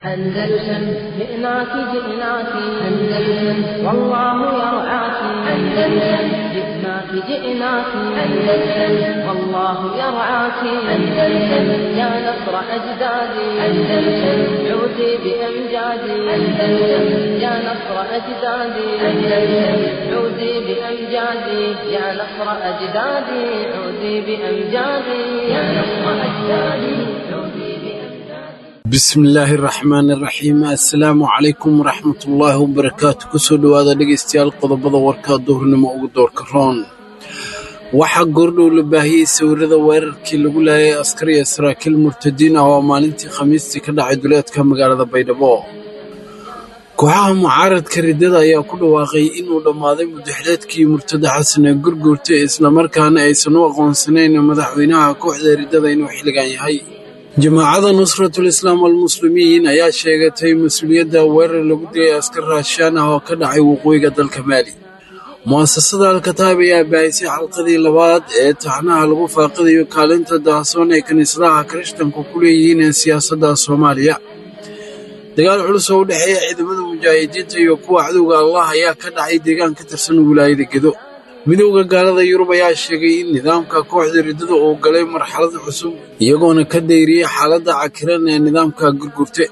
أندلسن جئناك جئناك أندلسن والله يرعاك أندلسن جئناك جئناك أندلسن والله يرعاك أندلسن يا نصر أجدادي أندلسن عودي بأمجادي أندلسن يا نصر أجدادي أندلسن عودي بأمجادي يا نصر أجدادي عودي بأمجادي يا نصر أجدادي عودي بأمجادي bismillaahi raxmaani raxiim assalaamu calaykum waraxmatullaahi wabarakaatu kusoo dhowaada dhegaystayaal qodobada warka duhurnimo ugu doorka roon waxaa goordhow la baahiyey sawirada weerarkii lagu laayay askari iyo saraakiil murtadiin ah oo maalintii khamiistii ka dhacay duleedka magaalada baydhabo kooxaha mucaaradka riddada ayaa ku dhawaaqay inuu dhammaaday mudaxleedkii murtada xasan ee gurguurtay islamarkaana aysan u aqoonsanayn madaxweynaha kooxda riddada inuu xilligan yahay jamaacada nusratul islaam almuslimiin ayaa sheegatay mas-uuliyadda weerar lagu dilay askar raashaan ah oo ka dhacay waqooyiga dalka maali mu'asasada alkataab ayaa baahisay xalqadii labaad ee taxnaha lagu faaqidayo kaalinta daasoon ee kiniisadaha kirishtanku ku leeyihiin ee siyaasadda soomaaliya dagaal culus oo u dhexeeya ciidamada mujaahidiinta iyo kuwa cadowga allah ayaa ka dhacay deegaan ka tirsan wilaayada gedo midowda gaalada yurub ayaa sheegay in nidaamka kooxda riddada uu galay marxalad cusub iyagoona ka dayriyey xaaladda cakiran ee nidaamka gurgurte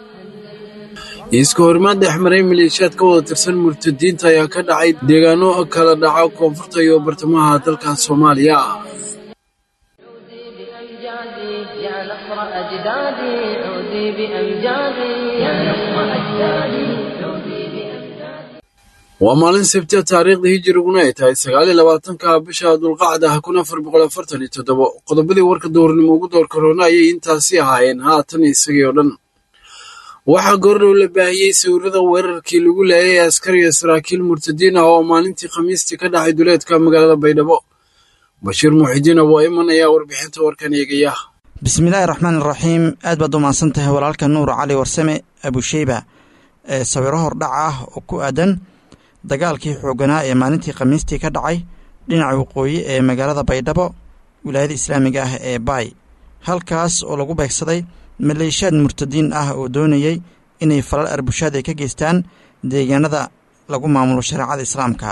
iska horimaad dhexmaray maleeshiyaad ka wada tirsan murtadiinta ayaa ka dhacay deegaano kala dhaca koonfurta iyo bartamaha dalka soomaaliya عودي بأمجادي يا نصر أجدادي عودي بأمجادي يا نصر أجدادي عودي بأمجادي waa maalin sabtiya taariikhda hijiriguna ay tahay sagaaliyo labaatanka bisha dulqacda kun afar boqol afartan iyo toddobo qodobadii warka duhurnimo ugu door karoona ayay intaasi ahaayeen haatan isagii oo dhan waxaa goordhow la baahiyey sawirada weerarkii lagu laayay askariga saraakiil murtadiin ah oo maalintii khamiistii ka dhacay duleedka magaalada baydhabo bashiir muuxidiin abuu iman ayaa warbixinta warkan eegaya bismillaahi raxmaan iraxiim aad baad u mahadsan tahay walaalka nuur cali warsame abusheyba ee sawiro hordhac ah oo ku aadan dagaalkii xooganaa ee maalintii khamiistii ka dhacay dhinaca waqooyi ee magaalada baydhabo wilaayada islaamiga ah ee baay halkaas oo lagu beegsaday maleeshiyaad murtadiin ah oo doonayey inay falal arbushaad ay ka geystaan deegaanada lagu maamulo shareecada islaamka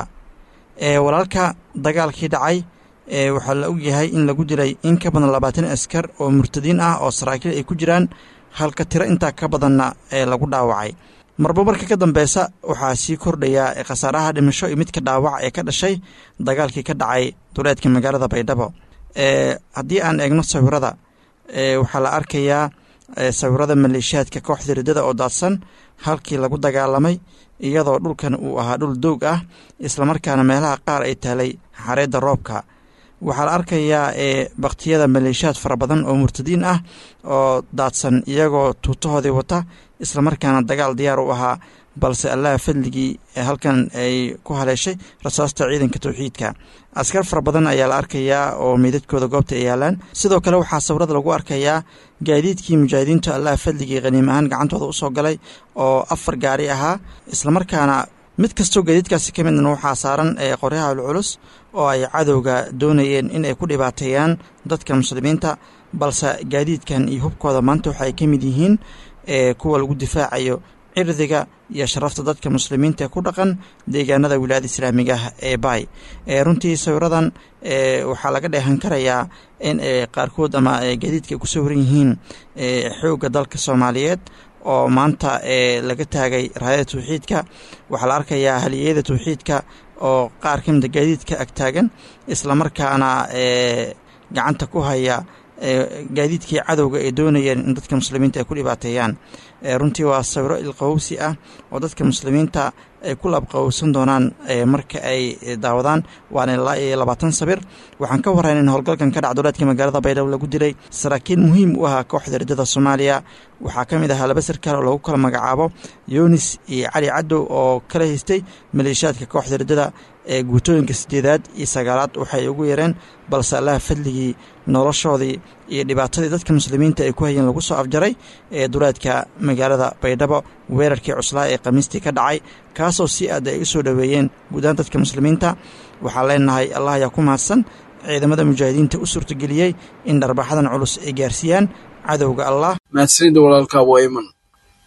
ee walaalka dagaalkii dhacay ee waxaa la ogyahay in lagu dilay in ka badan labaatan askar oo murtadiin ah oo saraakiil ay ku jiraan halka tiro intaa ka badanna ee lagu dhaawacay marba marka ka dambeysa waxaa sii kordhaya khasaaraha dhimasho iyo midka dhaawac ee ka dhashay dagaalkii ka dhacay duleedka magaalada baydhabo ee haddii aan eegno sawirada ee waxaa la arkayaa sawirada maleeshiyaadka kooxda riddada oo daadsan halkii lagu dagaalamay iyadoo dhulkan uu ahaa dhul doog ah islamarkaana meelaha qaar ay taalay xareedda roobka waxaa la arkayaa ee baktiyada maleeshiyaad fara badan oo murtadiin ah oo daadsan iyagoo tuutahoodii wata islamarkaana dagaal diyaar u ahaa balse allaha fadligii halkan ay ku haleeshay rasaasta ciidanka towxiidka askar fara badan ayaa la arkayaa oo meydadkooda goobta ay yaalaan sidoo kale waxaa sawirada lagu arkayaa gaadiidkii mujaahidiintu allaha fadligii khaniim ahaan gacantooda usoo galay oo afar gaari ahaa islamarkaana mid kastoo gaadiidkaasi ka midna waxaa saaran ee qoryaha culculus oo ay cadowga doonayeen in ay ku dhibaateeyaan dadka muslimiinta balse gaadiidkan iyo hubkooda maanta waxa ay ka mid yihiin ee kuwa lagu difaacayo cirdiga iyo sharafta dadka muslimiinta ee ku dhaqan deegaanada wilaayada islaamiga ah ee baay ee runtii sawiradan ee waxaa laga dheehan karayaa in qaarkood ama gaadiidka ay ku sawiran yihiin xoogga dalka soomaaliyeed oo maanta ee laga taagay raayada tawxiidka waxaa la arkayaa haliyeyada tawxiidka oo qaar ka mida gaadiidka agtaagan islamarkaana ee gacanta ku haya gaadiidkii cadowga ay doonayeen in dadka muslimiinta ay ku dhibaateeyaan runtii waa sawiro ilqawowsi ah oo dadka muslimiinta ay ku labqawowsan doonaan marka ay daawadaan waana ilaa iyo labaatan sabir waxaan ka warrayn in howlgalkan ka dhac duleedka magaalada baydhabo lagu dilay saraakiil muhiim u ahaa kooxda riddada soomaaliya waxaa ka mid ahaa laba sarkaal oo lagu kala magacaabo yunis iyo cali cadow oo kala haystay maleeshiyaadka kooxda riddada ee guutooyinka sideedaad iyo sagaalaad waxay ugu yareen balse allaha fadligii noloshoodii iyo dhibaatadii dadka muslimiinta ay ku hayeen lagu soo afjaray ee duleedka magaalada baydhabo weerarkii cuslaa ee khamiistii ka dhacay kaasoo si aad ay u soo dhoweeyeen guudahaan dadka muslimiinta waxaan leenahay allah ayaa ku mahadsan ciidamada mujaahidiinta u suurtageliyey in dharbaxadan culus ay gaarsiiyaan cadowga allah mahadsanida walaalka waa iman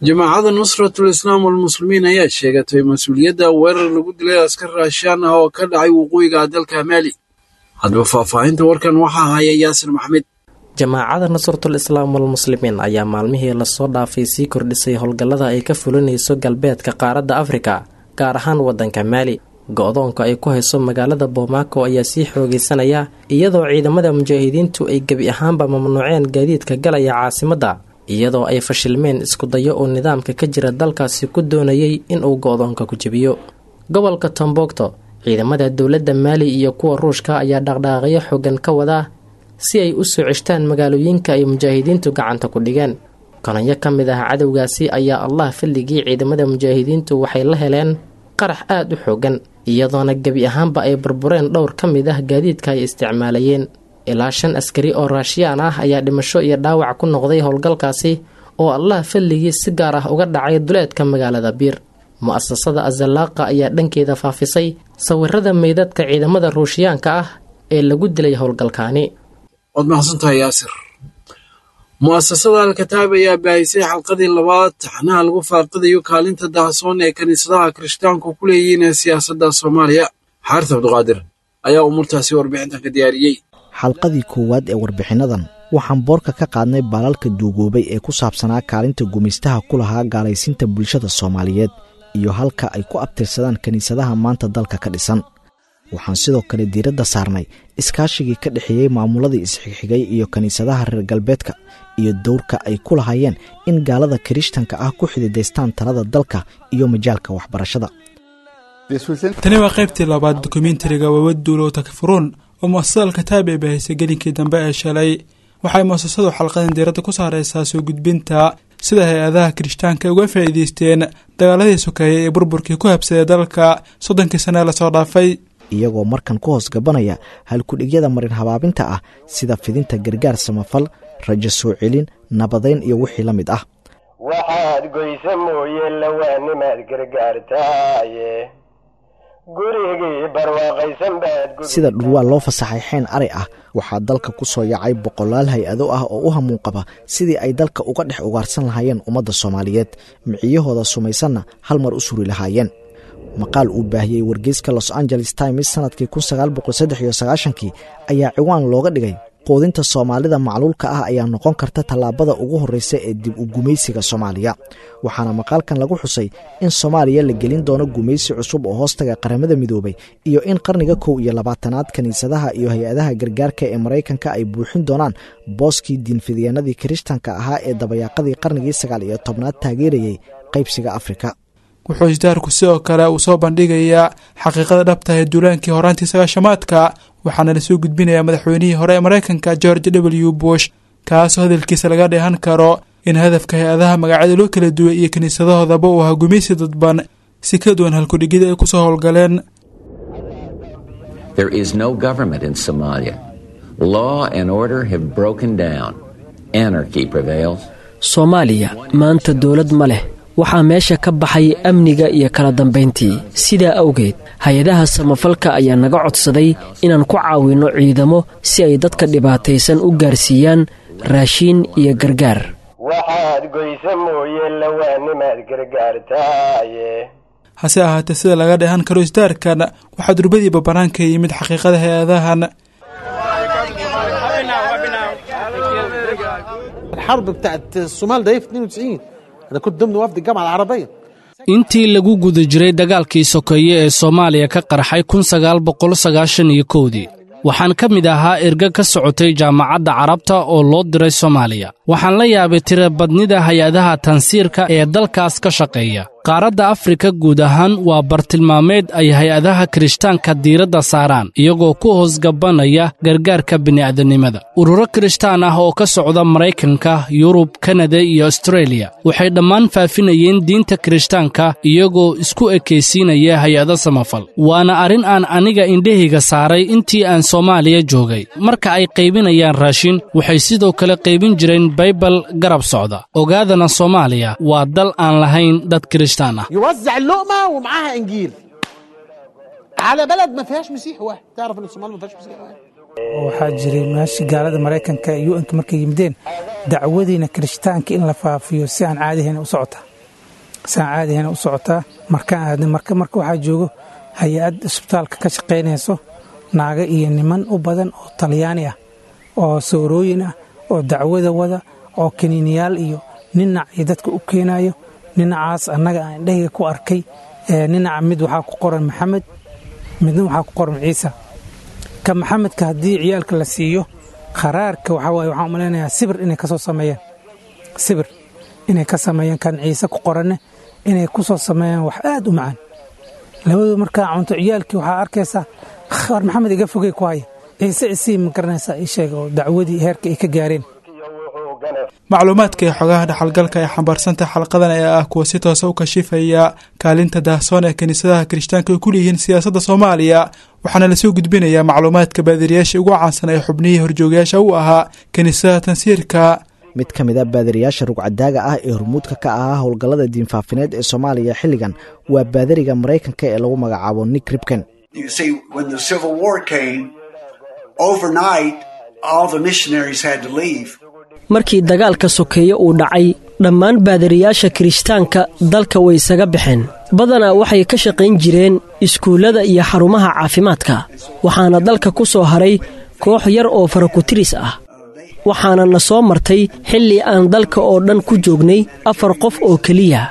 jamaacada nusratul islaam walmuslimiin ayaa sheegatay mas-uuliyadda weerar lagu dilay askar raashaan ah oo ka dhacay waqooyiga dalka maali haddaba faahfaahinta warkan waxaa haya yaasir maxmed jamaacada nusratul islaam walmuslimiin ayaa maalmihii lasoo dhaafay sii kordhisay howlgallada ay ka fulinayso galbeedka qaaradda afrika gaar ahaan waddanka maali go-doonka ay ku hayso magaalada bomaako ayaa sii xoogeysanaya iyadoo ciidamada mujaahidiintu ay gebi ahaanba mamnuuceen gaadiidka galaya caasimadda iyadoo ay fashilmeen iskudayo oo nidaamka ka jira dalkaasi ku doonayay inuu go-doonka ku jebiyo gobolka tombogto ciidamada dowladda maali iyo kuwa ruushka ayaa dhaqdhaaqyo xoogan ka wadaa si ay u soo ceshtaan magaalooyinka ay mujaahidiintu gacanta ku dhigeen kononyo ka mid ah cadowgaasi ayaa allah filligii ciidamada mujaahidiintu waxay la heleen qarax aada u xoogan iyadoona gebi ahaanba ay burbureen dhowr ka mid ah gaadiidka ay isticmaalayeen ilaa shan askari oo raashiyaan ah ayaa dhimasho iyo dhaawac ku noqday howlgalkaasi oo allah falligii si gaar ah uga dhacay duleedka magaalada biir mu-asasada azalaaqa ayaa dhankeeda faafisay sawirada meydadka ciidamada ruushiyaanka ah ee lagu dilay howlgalkaani waad mahadsantahay yaasir mu'asasada alkataab ayaa baahisay xalqadii labaad taxnaha lagu faaqidayo kaalinta dahasoon ee kiniisadaha kirishtaanku ku leeyihiin ee siyaasadda soomaaliya xaaris cabdiqaadir ayaa umuurtaasi warbixintan ka diyaariyey xalqadii koowaad ee warbixinnadan waxaan boorka ka qaadnay baalalka duugoobay ee ku saabsanaa kaalinta gumaystaha ku lahaa gaalaysiinta bulshada soomaaliyeed iyo halka ay ku abtirsadaan kiniisadaha maanta dalka ka dhisan waxaan sidoo kale diiradda saarnay iskaashigii ka dhexeeyey maamuladii isxigxigay iyo kiniisadaha reer galbeedka iyo dowrka ay ku lahaayeen in gaalada kirishtanka ah ku xididaystaan talada dalka iyo majaalka waxbarashada tani waa qaybtii labaad dokumentariga wawaduulow takfuruun oo mu'asasada alkataab ee baahisay gelinkii dambe ee shalay waxay mu'asasadu xalqadan diiradda ku saaraysaa soo gudbinta sida hay-adaha kirishtaanka uga faa'iidaysteen dagaaladii sokeeyey ee burburkii ku habsaday dalka soddonkii sane ee lasoo dhaafay iyagoo markan ku hoos gabanaya halkudhigyada marin habaabinta ah sida fidinta gargaar samafal rajo soo celin nabadayn iyo wixii la mid ah waxaad goysa mooye lawaanimaad gargaartaaye gurigii barwaaqaysan baad sida dhurwaa loo fasaxay xeen ari ah waxaa dalka ku soo yacay boqolaal hay-ado ah oo u hamuun qaba sidii ay dalka uga dhex ugaarsan lahaayeen ummadda soomaaliyeed miciyahooda sumaysanna hal mar u suri lahaayeen maqaal uu baahiyey wargeyska los angeles times sanadkii kii ayaa ciwaan looga dhigay quudinta soomaalida macluulka ah ayaa noqon karta tallaabada ugu horreysa ee dib u gumaysiga soomaaliya waxaana maqaalkan lagu xusay in soomaaliya la gelin doono gumaysi cusub oo hoostaga qaramada midoobay iyo in qarniga kow iyo labaatanaad kiniisadaha iyo hay-adaha gargaarka ee maraykanka ay buuxin doonaan booskii diinfidyaenadii kirishtanka ahaa ee dabayaaqadii qarnigii sagaal iyo tobnaad taageerayay qaybsiga afrika wuxuu isdaarku sidoo kale uu soo bandhigayaa xaqiiqada dhabta ee duulaankii horaantii sagaashamaadka waxaana lasoo gudbinayaa madaxweynihii hore ee maraykanka george w bush kaasoo hadalkiisa laga dheehan karo in hadafka hay-adaha magacyada loo kala duway iyo kiniisadahoodaba uu ahaa gumaysi dadban si ka duwan halkudhigida ay ku soo howlgaleen There is no government in Somalia. Law and order have broken down. Anarchy prevails. soomaaliya maanta dowlad ma leh waxaa meesha ka baxay amniga iyo kala dambayntii sidaa awgeed hay-adaha samafalka ayaa naga codsaday inaan ku caawinno ciidamo si ay dadka dhibaataysan u gaarsiiyaan raashiin iyo gargaar waxaad goysa mooye lawaanimaad gargaartaaye hase ahaatee sida laga dheehan karo isdaarkan waxaa durbadiiba bannaanka yimid xaqiiqada hay-adahan الحرب بتاعت الصومال ده في 92 انا كنت ضمن وفد الجامعه العربيه intii lagu guda jiray dagaalkii sokeeye ee soomaaliya ka qarxay kun sagaal boqol sagaashan iyo kowdii waxaan ka mid ahaa erga ka socotay jaamacadda carabta oo loo diray soomaaliya waxaan la yaabay tirabadnida hay-adaha tansiirka ee dalkaas ka shaqeeya qaaradda afrika guud ahaan waa bartilmaameed ay hay-adaha kirishtaanka diiradda saaraan iyagoo ku hoosgabanaya gargaarka bini'aadanimada ururo kirishtaan ah oo ka socda maraykanka yurub kanada iyo astreeliya waxay dhammaan faafinayeen diinta kirishtaanka iyagoo isku ekaysiinaya hay-ado samafal waana arrin aan aniga indhahayga saaray intii aan soomaaliya joogay marka ay qaybinayaan raashin waxay sidoo kale qaybin jireen baybal garab socda ogaadana soomaaliya waa dal aan lahayn dad kirishtaan ah يوزع اللقمه ومعاها انجيل على بلد ما فيهاش مسيح واحد تعرف ان الصومال ما فيهاش مسيح واحد waxaa jiray meesha gaalada maraykanka iyo u-nka markay yimideen dacwadiina kirishtaanka in la faafiyo si aan caadihayn u socota saan caadihana u socotaa markaan aadna marka marka waxaa joogo hay-ad isbitaalka ka shaqaynayso naago iyo niman u badan oo talyaani ah oo soorooyin ah oo dacwada wada oo kaniiniyaal iyo ninac iyo dadka u keenayo ninacaas annaga aan indhahayga ku arkay ninaca mid waxaa ku qoran maxamed midna waxaa ku qoran ciisa ka maxamedka haddii ciyaalka la siiyo kharaarka waxaa waaye waxaan umalaynayaa sibir inay ka soo sameeyaan sibir inay ka sameeyaan kan ciise ku qoranne inay ku soo sameeyaan wax aad u macaan labadu markaa cunto ciyaalkii waxaa arkaysaa war maxamed iga fogey ku haya ciise isii ma garanaysaa ii sheega oo dacwadii heerka ay ka gaareen macluumaadka ee xogaha dhaxalgalka ee xambaarsantaha xalqadan ee ah kuwa si toosa u kashifaya kaalinta daahsoon ee kiniisadaha kirishtaanka ay ku leeyihiin siyaasadda soomaaliya waxaana lasoo gudbinayaa macluumaadka baadiriyaasha ugu caansan ee xubnihii horjoogayaasha u ahaa kiniisadaha tansiirka mid ka mid a baadiriyaasha rugcadaaga ah ee hormuudka ka ahaa howlgallada diinfaafineed ee soomaaliya xilligan waa baadariga maraykanka ee lagu magacaabo nick ribken markii dagaalka sokeeye uu dhacay dhammaan baadariyaasha kirishtaanka dalka way isaga baxeen badanaa waxay ka shaqayn jireen iskuullada iyo xarumaha caafimaadka waxaana dalka ku soo haray koox yar oo farakutiris ah waxaana na soo martay xilli aan dalka oo dhan ku joognay afar qof oo keliya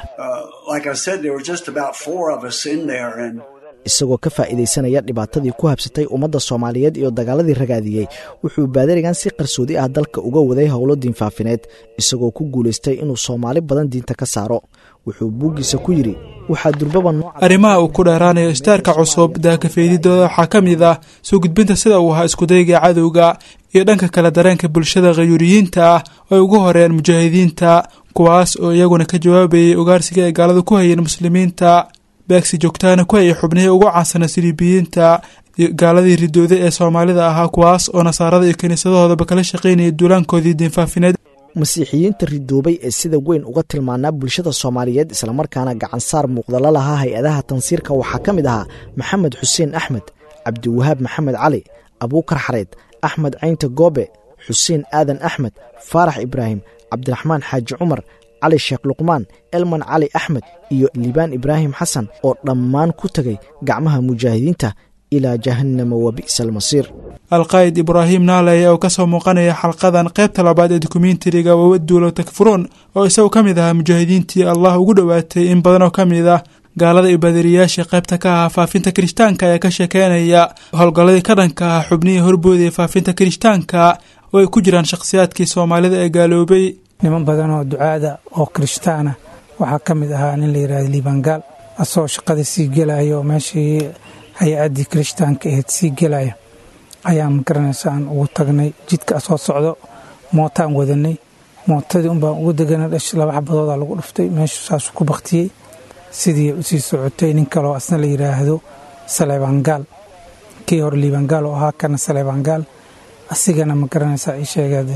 isagoo ka faa'iidaysanaya dhibaatadii ku habsatay ummadda soomaaliyeed iyo dagaaladii ragaadiyey wuxuu baadarigan si qarsoodi ah dalka uga waday howlo diinfaafineed isagoo ku guulaystay inuu soomaali badan diinta ka saaro wuxuu buuggiisa ku yidhi waxaa durbaba arrimaha uu ku dheeraanayo istaarka cusub daakafeydidooda waxaa ka mid ah soo gudbinta sida uu ahaa iskudayga cadowga iyo dhanka kale dareenka bulshada khayuuriyiinta ah oo ay ugu horeeyeen mujaahidiinta kuwaas oo iyaguna ka jawaabayay ugaarsiga ay gaaladu ku hayeen muslimiinta beegsi joogtaana ku hayay xubnihii ugu caansana siliibiyiinta iyo gaaladii ridooday ee soomaalida ahaa kuwaas oo nasaarada iyo kiniisadahoodaba kala shaqaynayay duulaankoodii diinfaafineed masiixiyiinta ridoobay ee sida weyn uga tilmaanaa bulshada soomaaliyeed islamarkaana gacansaar muuqdala lahaa hay-adaha tansiirka waxaa ka mid ahaa maxamed xuseen axmed cabdiwahaab maxamed cali abuukar xareed axmed caynta goobe xuseen aadan axmed faarax ibraahim cabdiraxmaan xaaji cumar cali sheekh luqmaan elman cali axmed iyo liibaan ibraahim xasan oo dhammaan ku tegay gacmaha mujaahidiinta ilaa jahannama wa bi'sa almasiir alqaa'id ibraahim naaleye oo ka soo muuqanaya xalqadan qaybta labaad ee dokumentariga wawaduulo takfuruun oo isagu ka mid ahaa mujaahidiintii allah ugu dhowaatay in badan oo ka mid ah gaalada iyo baadiriyaashii qaybta ka ahaa faafinta kirishtaanka ayaa ka sheekeynaya howlgalladii ka dhanka ah xubnihii horboodaya faafinta kirishtaanka oo ay ku jiraan shakhsiyaadkii soomaalida ee gaaloobay niman badan oo ducaada oo kirishtaana waxaa ka mid ahaa nin la yidhahda liibangaal asagoo shaqada sii gelaya oo meeshii hay-addii kirishtaanka ahayd sii gelaya ayaan magaranaysa aan ugu tagnay jidka soo socdo mootaan wadanay mootadii unbaan ugu degana dhash laba xabadoodaa lagu dhuftay meeshu saasuu ku baktiyey sidii usii socotay nin kaloo asna la yidhaahdo saleebaangaal kii hore liibangaal oo ahaa kana saleebaangaal asigana ma garanaysaa ii sheegaade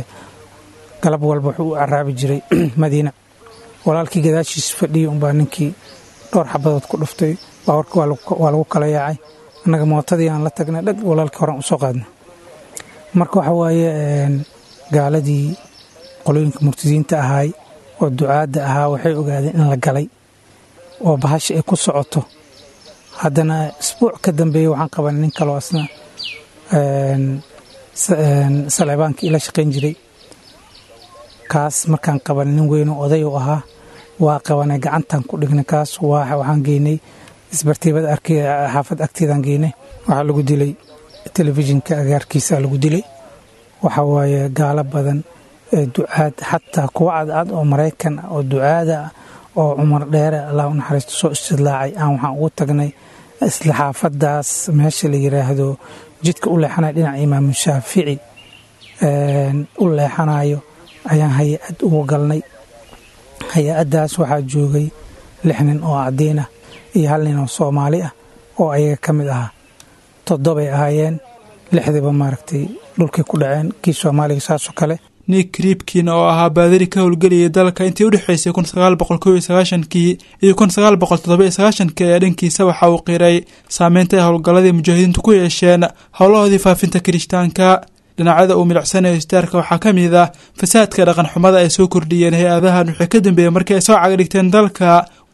galab walba wuxuu u caraabi jiray madiina walaalkii gadaashiis fadhiyay unbaa ninkii dhowr xabadood ku dhuftay baawarka waa lagu kala yaacay annaga mootadii aan la tagnay dhag walaalkii horan usoo qaadnay marka waxa waaye gaaladii qolooyinka murtadiinta ahaay oo ducaadda ahaa waxay ogaadeen in la galay oo bahasha ay ku socoto haddana isbuuc ka dambeeyey waxaan qabanay nin kaloo asna saleebaankii ila shaqayn jiray kaas markaan qabanay nin weynoo oday u ahaa waa qabanay gacantaan ku dhignay kaas waxaan geynay isbartiibada xaafad agteedaan geynay waxaa lagu dilay telefishinka agaarkiisa lagu dilay waxa waaye gaalo badan ee ducaad xataa kuwa cadcad oo maraykan oo ducaada oo cumar dheere allah u naxariisto soo istidlaacay aan waxaan ugu tagnay isla xaafadaas meesha la yiraahdo jidka u leexanaya dhinaca imaamu shaafici u leexanayo ayaan hay-ad ugu galnay hay-addaas waxaa joogay lix nin oo caddiin ah iyo hal nin oo soomaali ah oo ayaga ka mid ahaa toddobay ahaayeen lixdiiba maaragtay dhulkay ku dhaceen kii soomaaliga saasoo kale nick riibkin oo ahaa baadari ka howlgeliyay dalka intii udhexaysay kun sagaal boqol kow iyo sagaashankii iyo kun sagaal boqol toddoba iyo sagaashankii ayaa dhankiisa waxa uu qiray saameynta ay howlgalladii mujaahidiintu ku yeesheen howlahoodii faafinta kirishtaanka dhinacyada uu milicsanayo istaarka waxaa ka mid ah fasaadka dhaqan xumada ay soo kordhiyeen hay-adahan wixii ka dambeeyey markii ay soo cagdhigteen dalka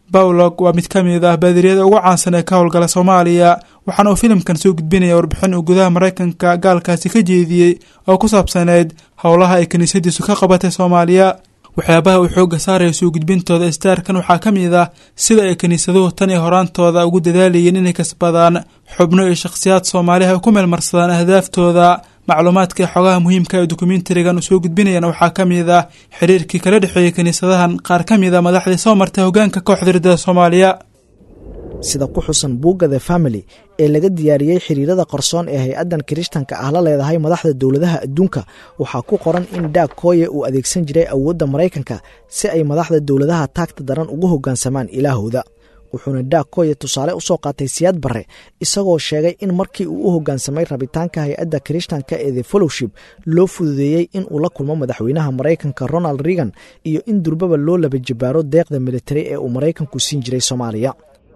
bawlog waa mid ka mid ah baadiriyada ugu caansan ee ka howlgala soomaaliya waxaana uu filimkan soo gudbinaya warbixin uu gudaha maraykanka gaalkaasi ka jeediyey oo ku saabsaneyd howlaha ay kiniisadiisu ka qabatay soomaaliya waxyaabaha uu xoogga saaraya soo gudbintooda istaarkan waxaa ka mid ah sida ay kiniisaduhu tan iyo horaantooda ugu dadaalayeen inay kasbadaan xubno iyo shakhsiyaad soomaaliha ay ku meelmarsadaan ahdaaftooda macluumaadka ee xogaha muhiimka ee dokumentarigan uu soo gudbinayana waxaa ka mid ah xiriirkii kala dhexeeyey kiniisadahan qaar ka mid a madaxdii soo martay hoggaanka kooxda riddada soomaaliya sida ku xusan buugga the family ee laga diyaariyey xiriirada qarsoon ee hay-addan kirishtanka ah la leedahay madaxda dowladaha adduunka waxaa ku qoran in daag kooye uu adeegsan jiray awoodda maraykanka si ay madaxda dowladaha taagta daran ugu hoggaansamaan ilaahooda wuxuuna daag kooye tusaale u soo qaatay siyaad barre isagoo sheegay in markii uu u hoggaansamay rabitaanka hay-adda kirishtanka ee the fellowship loo fududeeyey in uu la kulmo madaxweynaha maraykanka ronald reagan iyo in durbaba loo laba jabaaro deeqda militari ee uu maraykanku siin jiray soomaaliya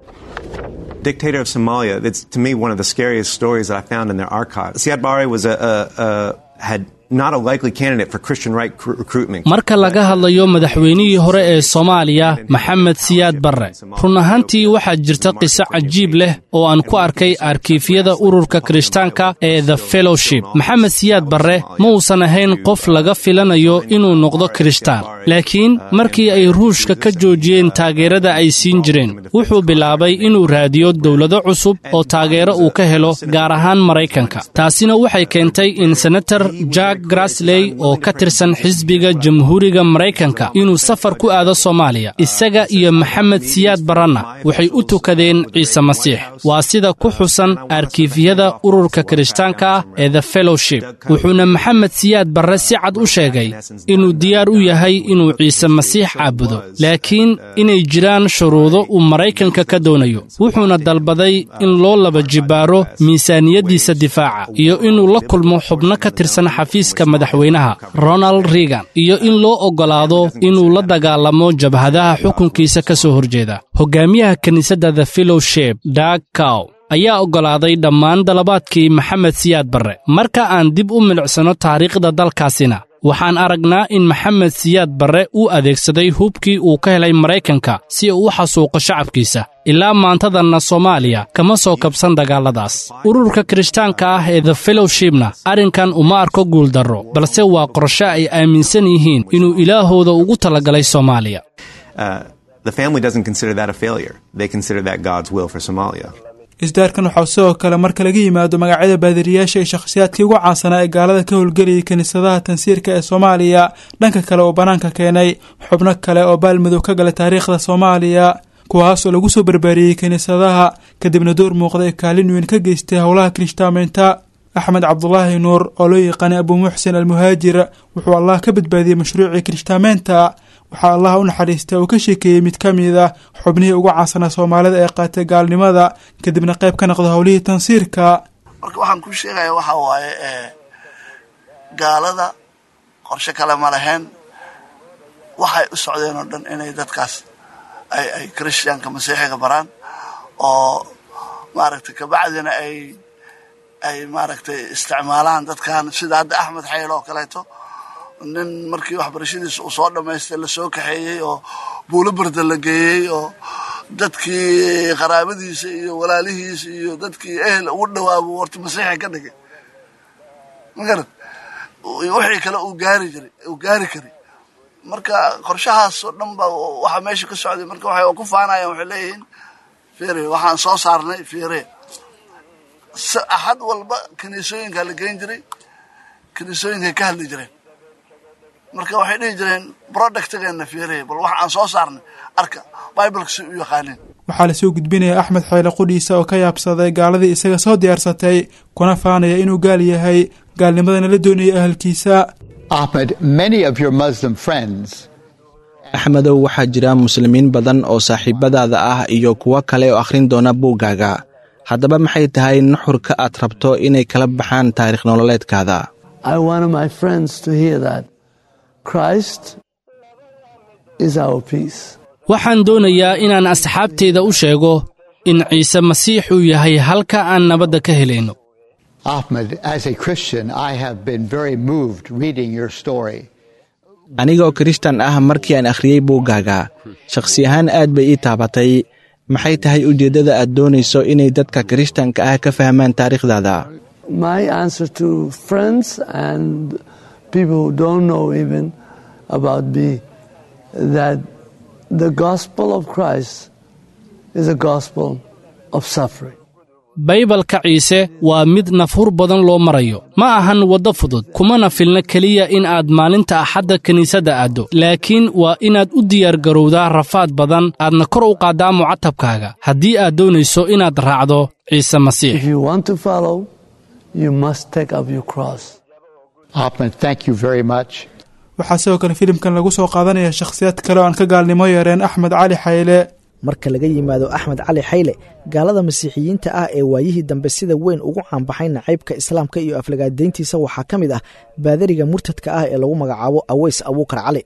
dictator of Somalia. It's to me one of the scariest stories that I found in their archive. Siad Barre was a, a, a had not a likely candidate for Christian right recruitment. marka laga hadlayo madaxweynihii hore ee soomaaliya maxamed siyaad barre run ahaantii waxaa jirta qiso cajiib leh oo aan ku arkay arkiifyada ururka kirishtaanka ee the fellowship maxamed siyaad barre ma uusan ahayn qof laga filanayo inuu noqdo kirishtaan laakiin markii ay ruushka ka joojiyeen taageerada ay siin jireen wuxuu bilaabay inuu raadiyo dowlado cusub oo taageero uu ka helo gaar ahaan maraykanka taasina waxay keentay in senator jack grasley oo ka tirsan xisbiga jamhuuriga maraykanka inuu safar ku aado soomaaliya isaga iyo maxamed siyaad barranna waxay u tukadeen ciise masiix waa sida ku xusan arkiifyada ururka kirishtaanka ah ee the fellowship wuxuuna maxamed siyaad barre si cad u sheegay inuu diyaar u yahay inuu ciise masiix caabudo laakiin inay jiraan shuruudo uu maraykanka ka doonayo wuxuuna dalbaday in loo laba jibbaaro miisaaniyaddiisa difaaca iyo inuu la kulmo xubno ka tirsan xafiiska madaxweynaha ronald reagan iyo in loo oggolaado inuu la dagaalamo jabhadaha xukunkiisa ka soo horjeeda hogaamiyaha kiniisadda the fellowship dag cow ayaa oggolaaday dhammaan dalabaadkii maxamed siyaad barre marka aan dib u milicsano taariikhda dalkaasina waxaan aragnaa in maxamed siyaad barre uu adeegsaday hubkii uu ka helay maraykanka si uu u xasuuqo shacabkiisa ilaa maantadanna soomaaliya kama soo kabsan dagaalladaas ururka kirishtaanka ah ee the fellowshipna arrinkan uma arko guuldarro balse waa qorshe ay aaminsan yihiin inuu ilaahooda ugu talagalay soomaaliya the family doesn't consider that a failure. They consider that God's will for Somalia. isdaarkan waxaa sidoo kale marka laga yimaado magacyada baadiriyaasha iyo shakhsiyaadkii ugu caansanaa ee gaalada ka howlgelayay kiniisadaha tansiirka ee soomaaliya dhanka kale oo bannaanka keenay xubno kale oo baalmadow ka galay taariikhda soomaaliya kuwaas oo lagu soo barbaariyey kiniisadaha kadibna door muuqda ee kaalin weyn ka geystay howlaha kirishtaamaynta axmed cabdulaahi nuur oo loo yaqaanay abuu muxsin almuhaajir wuxuu allah ka badbaadiyey mashruucii kirishtaamaynta waxaa allah u naxariista uu ka sheekeeyey mid ka mid ah xubnihii ugu caansanaa soomaalida ee qaatay gaalnimada kadibna qayb ka noqda howlihii tansiirka marka waxaan ku sheegaya waxa waaye gaalada qorshe kale ma lahayn waxay u socdeen oo dhan inay dadkaas ay ay christianka masiixiga baraan oo maaragtay kabacdina ay ay maaragtay isticmaalaan dadkan sida hadda axmed xayl oo kaleeto nin markii waxbarashadiisa uu soo dhammaystay lasoo kaxeeyey oo buulo barda la geeyey oo dadkii qaraabadiisa iyo walaalihiisa iyo dadkii ehel ugu dhawaabuu horta masiixi ka dhigay magarad wixii kale uu gaari jiray uu gaari karay marka qorshahaas oo dhan ba waxa meesha ka socday marka waxay ku faanayaan waxay leeyihiin fiire waxaan soo saarnay fiire axad walba kiniisooyinkaa la geyn jiray kiniisooyinkay ka hadli jireen marka waxay dhihi jireen productgeena fiirey bal wax aan soo saarnay arka bibleka si u yaqaaneen waxaa lasoo gudbinaya axmed xayle qudhiisa oo ka yaabsaday gaaladii isaga soo diyaarsatay kuna faanaya inuu gaal yahay gaalnimadana la doonayay ahalkiisa axmedow waxaa jira muslimiin badan oo saaxiibadaada ah iyo kuwo kale oo akhrin doona buuggaaga haddaba maxay tahay nuxurka aad rabto inay kala baxaan taariikh nololeedkaada waxaan doonayaa inaan asxaabteyda u sheego in ciise masiix uu yahay halka aan nabadda ka helayno anigaoo kirishtan ah markii aan akhriyey buuggaaga shakhsi ahaan aad bay ii taabatay maxay tahay ujeeddada aad doonayso inay dadka kirishtanka ah ka fahmaan taariikhdaada My answer to friends and people who don't know even about me that the gospel of Christ is a gospel of suffering. baybalka ciise waa mid nafhur badan loo marayo ma ahan waddo fudud kumana filna keliya in aad maalinta axadda kiniisadda aaddo laakiin waa inaad u diyaargarowdaa rafaad badan aadna kor u qaaddaa mucatabkaaga haddii aad doonayso inaad raacdo ciise masiix If you want to follow, you must take up your cross. Hoffman, thank you very much. waxaa sidoo kale filimkan lagu soo qaadanaya shakhsiyaad kale oo aan ka gaalnimo yareen axmed cali xayle marka laga yimaado axmed cali xayle gaalada masiixiyiinta ah ee waayihii dambe sida weyn ugu caanbaxay nacaybka islaamka iyo aflagaadayntiisa waxaa ka mid ah baadariga murtadka ah ee lagu magacaabo aweys abuukar cali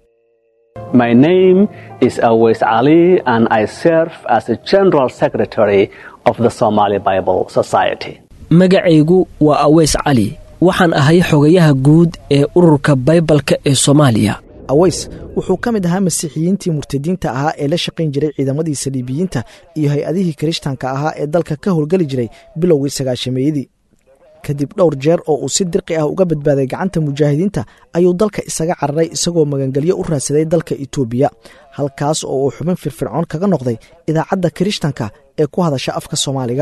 My name is Awais Ali, and I serve as the General Secretary of the Somali Bible Society. magacaygu waa aweys cali waxaan ahay xogayaha guud ee ururka baybalka ee soomaaliya aweys wuxuu ka mid ahaa masiixiyiintii murtadiinta ahaa ee la shaqayn jiray ciidamadii saliibiyiinta iyo hay-adihii kirishtanka ahaa ee dalka ka howlgeli jiray bilowgii sagaashameeyadii kadib dhowr jeer oo uu si dirqi ah uga badbaaday gacanta mujaahidiinta ayuu dalka isaga cararay isagoo magangelyo u raadsaday dalka itoobiya halkaas oo uu xubin firfircoon kaga noqday idaacadda kirishtanka ee ku hadasha afka soomaaliga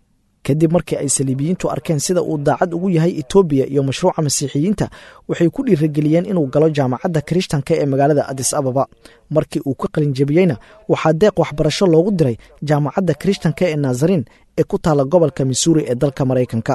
kadib markii ay saliibiyiintu arkeen sida uu daacad ugu yahay etoobiya iyo mashruuca masiixiyiinta waxay ku dhiirageliyeen inuu galo jaamacadda kirishtanka ee magaalada adis ababa markii uu ka qalinjabiyeyna waxaa deeq waxbarasho loogu diray jaamacadda kirishtanka ee naasariin ee ku taalla gobolka missouri ee dalka maraykanka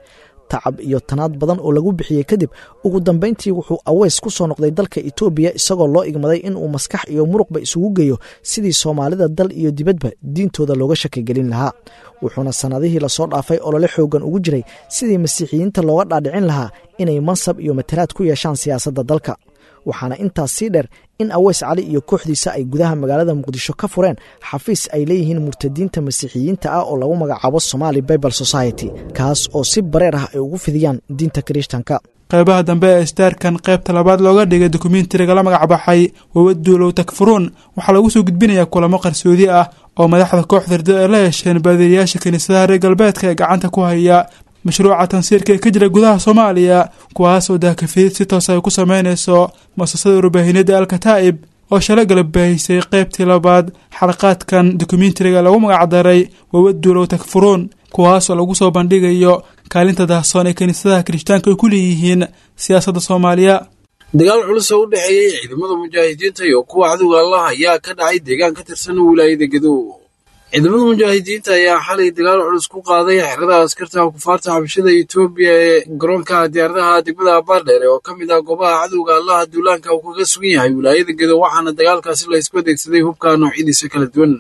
tacab iyo tanaad badan oo lagu bixiyey kadib ugu dambayntii wuxuu aweys ku soo noqday dalka etoobiya isagoo loo igmaday inuu maskax iyo muruqba isugu geeyo sidii soomaalida dal iyo dibadba diintooda looga shakigelin lahaa wuxuuna sannadihii lasoo dhaafay olole xoogan ugu jiray sidii masiixiyiinta looga dhaadhicin lahaa inay mansab iyo matalaad ku yeeshaan siyaasadda dalka waxaana intaas sii dheer in aweys cali iyo kooxdiisa ay gudaha magaalada muqdisho ka fureen xafiis ay leeyihiin murtadiinta masiixiyiinta ah oo lagu magacaabo somaali bible society kaas oo si bareer ah ay ugu fidiyaan diinta kirishtanka qeybaha dambe ee istaarkan qaybta labaad looga dhigay dokumentariga la magacbaxay wawaduulow takfuruun waxaa lagu soo gudbinayaa kulamo qarsoodi ah oo madaxda kooxda rido ay la yeesheen baadiriyaasha kiniisadaha reer galbeedka ee gacanta ku haya mashruuca tansiirka ee ka jira gudaha soomaaliya kuwaas oo daakafidid si toos ay ku sameynayso muasasada warbaahineedda alkataa'ib oo shala galab baahisay qaybtii labaad xalaqaadkan dokumentariga lagu magacdaray wawaduulow takfuruun kuwaasoo lagu soo bandhigayo kaalinta daahsoon ee kiniisadaha kirishtaanka ay ku leeyihiin siyaasadda soomaaliya dagaal culus oo u dhexeeyey ciidamada mujaahidiinta iyo kuwa cadowga allah ayaa ka dhacay deegaan ka tirsan wilaayada gadow ciidamada mujaahidiinta ayaa xalay dagaal culus ku qaaday xerada askarta kufaarta xabashada etoobiya ee garoonka diyaaradaha degmada abaardheer oo ka mid ah goobaha cadowga allaha duulaanka uu kaga sugan yahay wilaayada gadow waxaana dagaalkaasi laysku adeegsaday hubka noocyadiisa kala duwan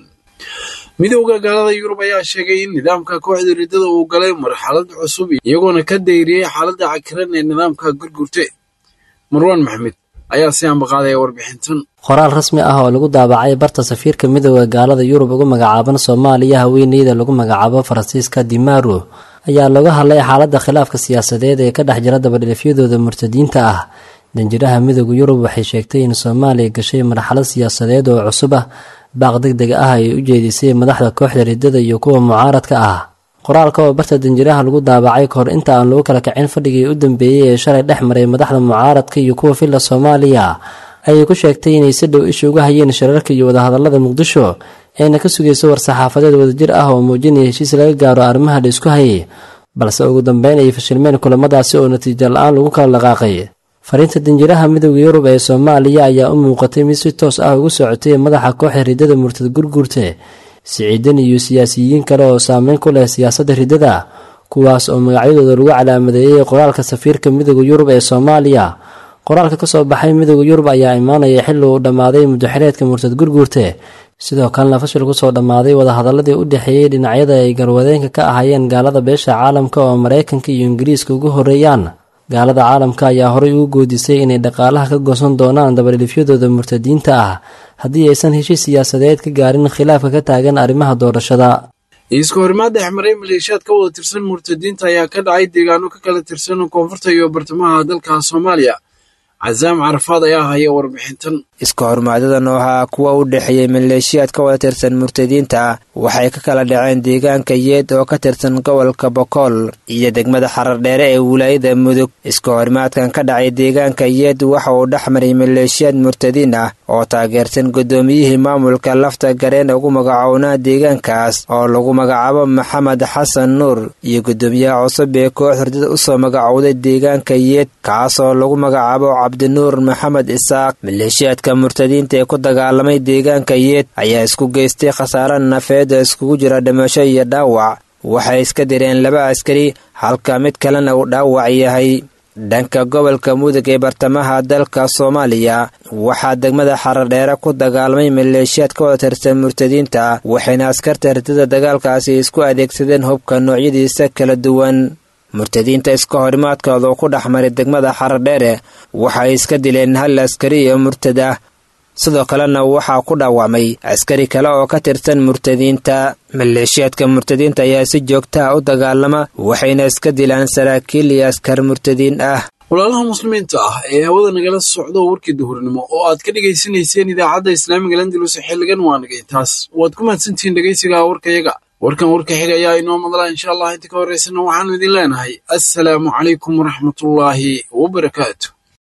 midowda gaalada yurub ayaa sheegay in nidaamka kooxda riddada uu galay marxalad cusub iyagoona ka dayriyey xaaladda cakiran ee nidaamka gurgurte marwaan maxmed ayaa si ambaqaadaya warbixintan qoraal rasmi ah oo lagu daabacay barta safiirka midooda gaalada yurub ugu magacaaban soomaaliya haweeneyda lagu magacaabo faransiiska dimaro ayaa looga hadlay xaaladda khilaafka siyaasadeed ee ka dhex jira dabadhilifyadooda murtadiinta ah danjiraha midooda yurub waxay sheegtay in soomaaliya gashay marxalad siyaasadeed oo cusub ah baaq deg deg ah ay u jeedisay madaxda kooxda riddada iyo kuwa mucaaradka ah qoraalka oo barta danjiraha lagu daabacay kahor inta aan lagu kala kacin fadhigii u dambeeyey ee shalay dhex maray madaxda mucaaradka iyo kuwa filla soomaaliya ayay ku sheegtay inay si dhow isha uga hayeen shirarka iyo wadahadallada muqdisho eena ka sugayso war-saxaafadeed wadajir ah oo muujinaya heshiis laga gaaro arrimaha la isku hayay balse ugu dambeyn ay fashilmeen kulamadaasi oo natiijo la-aan lagu kala dhaqaaqay fariinta danjiraha midooda yurub ee soomaaliya ayaa u muuqatay mid si toos ah ugu socotay madaxa kooxda riddada murtad gurgurte siciidan iyo siyaasiyiin kale oo saameyn ku leh siyaasadda riddada kuwaas oo magacyadooda lagu calaamadeeyey qoraalka safiirka midooda yurub ee soomaaliya qoraalka kasoo baxay midooda yurub ayaa imaanaya xilli uu dhammaaday muddaxireedka murtad gurgurte sidoo kalena fashil kusoo dhammaaday wadahadaladii u dhexeeyey dhinacyada ay garwadeenka ka ahaayeen gaalada beesha caalamka oo maraykanka iyo ingiriiska ugu horeeyaan gaalada caalamka ayaa horey ugu goodisay inay dhaqaalaha ka goosan doonaan dabadhilifyadooda murtadiinta ah haddii aysan heshiis siyaasadeed ka gaarin khilaafka ka taagan arrimaha doorashada iiska horimaad dhexmaray maleeshiyaad ka wada tirsan murtadiinta ayaa ka dhacay deegaano ka kala tirsan koonfurta iyo bartamaha dalka soomaaliya casaam carafaad ayaa haya warbixintan iska hormaadadan oo ahaa kuwa u dhexeeyey maleeshiyaad ka wada tirsan murtadiinta waxay ka kala dhaceen deegaanka yeed oo ka tirsan gobolka bokool iyo degmada xarardheere ee wilaayada mudug iska horimaadkan ka dhacay deegaanka yeed waxa uu dhex maray maleeshiyaad murtadiin ah oo taageersan guddoomiyihii maamulka lafta gareen ugu magacownaa deegaankaas oo lagu magacaabo maxamed xasan nuur iyo guddoomiyaha cusub ee koox hurdada u soo magacowday deegaanka yeed kaasoo lagu magacaabo cabdinuur maxamed isaaq maleeshiyaadka murtadiinta ee ku dagaalamay deegaanka yeed ayaa isku geystay khasaare nafeed oo iskugu jira dhimasho iyo dhaawac waxay iska direen laba askari halka mid kalena uu dhaawac yahay dhanka gobolka mudug ee bartamaha dalka soomaaliya waxaa degmada xaradheere ku dagaalamay maleeshiyaad ka wada tirsan murtadiinta waxayna askarta herdada dagaalkaasi isku adeegsadeen hubka noocyadiisa kala duwan murtadiinta iska horimaadkooda oo ku dhex maray degmada xaradheere waxay iska dileen hal askari iyo murtad ah sidoo kalena waxaa ku dhaawacmay askari kale oo ka tirsan murtadiinta maleeshiyaadka murtadiinta ayaa si joogtaha u dagaalama waxayna iska dilaan saraakiil iyo askar murtadiin ah walaalaha muslimiinta ah ee hawada nagala socdo warkii duhurnimo oo aad ka dhegaysanayseen idaacadda islaamiga landalus xilligan waa nagay taas waad ku mahadsantihiin dhegaysiga warkayaga warkan warka xiga ayaa inoo madlaa insha allah inta ka horeysana waxaanu idin leenahay assalaamu calaykum waraxmatullaahi wabarakaatu